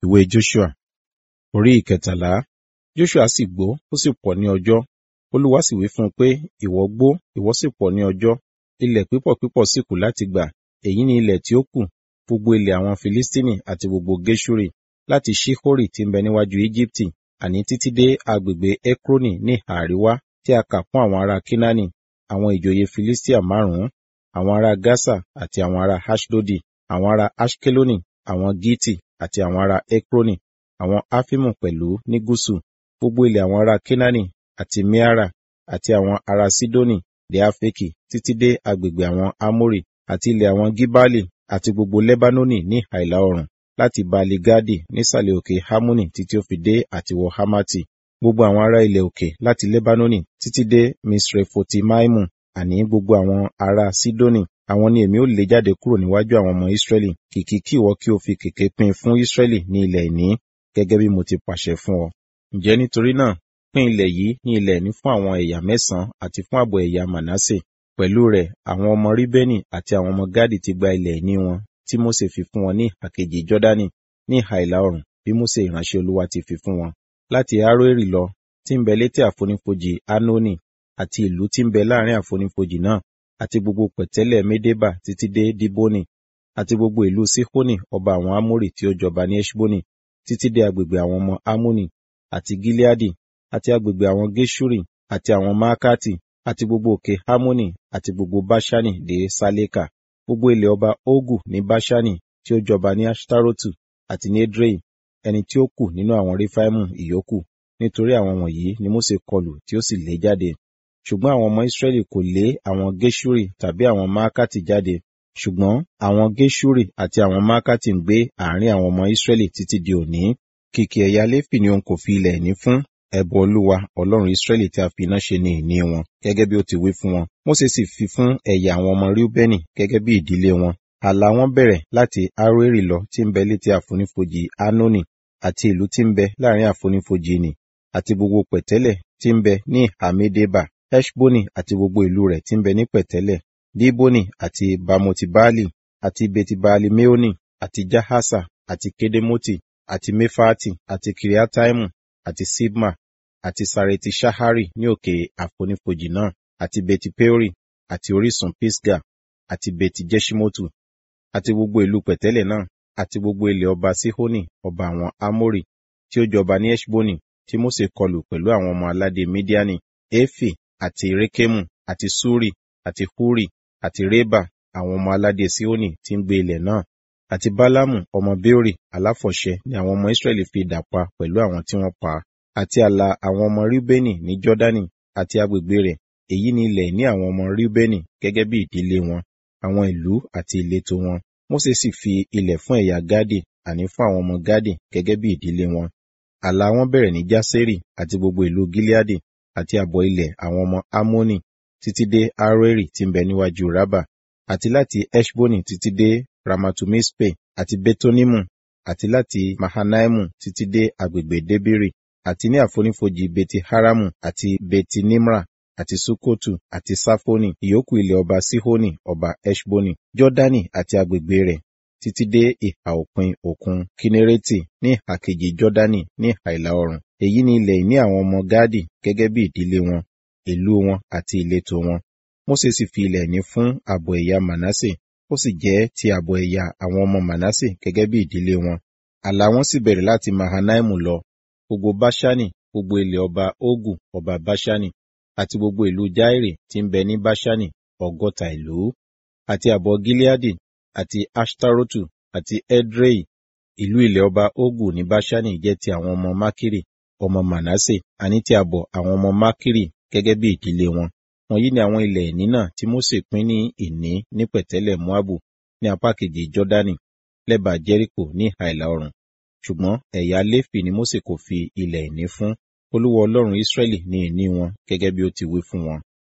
ìwé Joshua orí ìkẹtàlá Joshua sì gbó ó sì pọ̀ ní ọjọ́ Olúwa sì wí fún un pé ìwọ gbó ìwọ sì pọ̀ ní ọjọ́ ilẹ̀ pípọ̀ pípọ̀ sì kù láti gbà èyí ni ilẹ̀ tí ó kù gbogbo ilẹ̀ àwọn Filistini àti gbogbo Geshuri láti Ṣihori tí ń bẹ níwájú Íjíbítì àní títí dé agbègbè Ekroni ní àríwá tí a kà fún àwọn ará Kínání àwọn ìjòyè Filistia márùn-ún àwọn ará Gasa àti àwọn ará Ashdodi àwọn ará Ashkeloni àwọn Giti àti àwọn ará Ekroni àwọn Afimu pẹ̀lú ní gúúsù gbogbo ilẹ̀ àwọn ará Kínání àti Meara àti àwọn ará Sidoni dé Afeki títí dé agbègbè àwọn Amori àti ilẹ̀ àwọn Gibali àti gbogbo Lebanoni ní àìlà oòrùn láti Baali Gadi nísàlẹ̀ òkè Hamoni títí ó fi dé àtiwọ Hamati gbogbo àwọn ará ilẹ̀ òkè láti Lebanoni títí dé Misrefoti-Maimu àní gbogbo àwọn ará Sidoni àwọn ni èmi ó lé jáde kúrò níwájú àwọn ọmọ Israẹli kìkì kí ìwọ kí o fi kèké pín fún Israẹli ní ilẹ̀ ìní gẹ́gẹ́ bí mo ti pàṣẹ fún ọ. Ǹjẹ́ nítorí náà pín ilẹ̀ yìí ní ilẹ̀ ìní fún àwọn ẹ̀yà mẹ́sàn-án àti fún ààbọ̀ ẹ̀yà Manasse pẹ̀lú rẹ̀ àwọn ọmọ Ríbẹ́nì àti àwọn ọmọ Gádì ti gba ilẹ̀ ìní wọn tí Mósè fi fún wọn ní ìhà kejì Jọ́dánì ní ìhà ìlà oòrùn bí Mósè ìránṣẹ́ Olúwa ti fi fún wọn láti Aroeri lọ tí ń bẹ létí àfonífojì Anoni àti ìlú tí ń bẹ láàrin àfonífojì náà àti gbogbo pẹ̀tẹ́lẹ̀ Médébà títí dé Diboni àti gbogbo ìlú Sihoni ọba àwọn Amórì tí ó jọba ní Eṣboni títí dé agbègbè àwọn ọmọ Amoni àti Gileadi àti agbègbè àwọn Geshuri àti àwọn Maakati àti gbogbo òkè Hamoni àti gbogbo Bashani dé Saleka gbogbo ilẹ̀ ọba Ogu ní Bashani tí ó jọba ní Ashtarotu àti ní Edrei ẹni tí ó kù nínú àwọn Refaimu ìyókù nítorí àwọn wọ̀nyí ni Mósè kọlù tí ó sì lé jáde ṣùgbọ́n àwọn ọmọ Israẹli kò lé àwọn Geshuri tàbí àwọn Maakati jáde ṣùgbọ́n àwọn Geshuri àti àwọn Maakati ń gbé àárín àwọn ọmọ Israẹli títí di òní kìkì ẹ̀yà Léfì ni òun kò fi ilẹ̀ ìní fún ẹbọ Olúwa Ọlọ́run Israẹli tí a fi iná ṣe ní ìní wọn gẹ́gẹ́ bí ó ti wí fún wọn Mósè sì fi fún ẹ̀yà àwọn ọmọ Reubeni gẹ́gẹ́ bí ìdílé wọn ààlà wọn bẹ̀rẹ̀ láti Aroeri lọ tí ń bẹ létí àfonífojì Anoni àti ìlú tí ń bẹ láàrin àfonífojì nì àti gbogbo pẹ̀tẹ́lẹ̀ tí ń bẹ ní ìhà Medeba Eshboni àti gbogbo ìlú rẹ̀ tí ń bẹ ní pẹ̀tẹ́lẹ̀ Diboni àti Bamoti-Baali àti Beti-Baali-Meoni àti Jahasa àti Kedemoti àti Mefati àti Kiriataimu àti Sibma àti Sareti Shahari ní òkè àfonífojì náà àti Beti-Peori àti orísun Pisga àti Beti-Jeṣimotu àti gbogbo ìlú pẹ̀tẹ́lẹ̀ náà àti gbogbo ilẹ̀ ọba Sihoni ọba àwọn Amori tí ó jọba ní Eṣboni tí Mósè kọlù pẹ̀lú àwọn ọmọ aládé Midiani Efi àti Rekemu àti Suri àti Huri àti Reba àwọn ọmọ aládé Sihoni tí ń gbé ilẹ̀ náà àti Bálámù ọmọ Beori aláfọ̀ṣẹ ni àwọn ọmọ Israẹli fi idà pa pẹ̀lú àwọn tí wọ́n pa àti ààlà àwọn ọmọ Reubeni ní Jọ́dánì àti agbègbè rẹ̀ èyí ni ilẹ̀ ní àwọn ọmọ Reubeni gẹ́gẹ́ bí ìdílé wọn àwọn ìlú àti ìletò wọn Mósè sì fi ilẹ̀ fún ẹ̀yà Gádì àní fún àwọn ọmọ Gádì gẹ́gẹ́ bí ìdílé wọn ààlà wọn bẹ̀rẹ̀ ní Jásérì àti gbogbo ìlú Gileadi àti àbọ̀ ilẹ̀ àwọn ọmọ Amoni títí dé Aroeri tí ń bẹ níwájú Rábà àti láti Eṣboni títí dé Ramatumispe àti Betonimu àti láti Mahanaimu títí dé agbègbè Debiri àti ní àfonífojì Beti Haramu àti Beti Nimra àti Sukotu àti Safoni ìyókù ilẹ̀ ọba Sihoni ọba Eṣboni Jọ́dánì àti agbègbè rẹ̀ títí dé ìhà òpin òkun Kinereti ní ìhà kejì Jọ́dánì ní ìhà ìlà oòrùn èyí ni ilẹ̀ ìní àwọn ọmọ Gádì gẹ́gẹ́ bí ìdílé wọn ìlú wọn àti ìletò wọn Mósè sì fi ilẹ̀ ìní fún ààbọ̀ ẹ̀yà Manasse ó sì jẹ́ ti ààbọ̀ ẹ̀yà àwọn ọmọ Manasse gẹ́gẹ́ bí ìdílé wọn ààlà wọn sì bẹ̀rẹ̀ láti Mahanaimu lọ gbogbo Báṣánì gbogbo ilẹ̀ ọba Ogu ọba Báṣánì àti gbogbo ìlú Jairi tí ń bẹ ní Báṣánì ọgọ́ta ìlú àti ààbọ̀ Gileadi àti Ashtarotu àti Edrei ìlú ilẹ̀ ọba Ogu ní Báṣánì jẹ́ ti àwọn ọmọ Makiri ọmọ Manasse àní ti ààbọ̀ àwọn ọmọ Makiri gẹ́gẹ́ bí ìdílé wọn wọ̀nyí ni àwọn ilẹ̀ ìní náà tí Mósè pín ní ìní ní pẹ̀tẹ́lẹ̀ Moabu ní apá kejì Jọ́dánì lẹ́bàá Jẹ́ríkò ní ìhà ìlà oòrùn ṣùgbọ́n ẹ̀yà Léfì ni Mósè kò fi ilẹ̀ ìní fún Olúwa Ọlọ́run Ísírẹ́lì ní ìní wọn gẹ́gẹ́ bí ó ti wí fún wọn.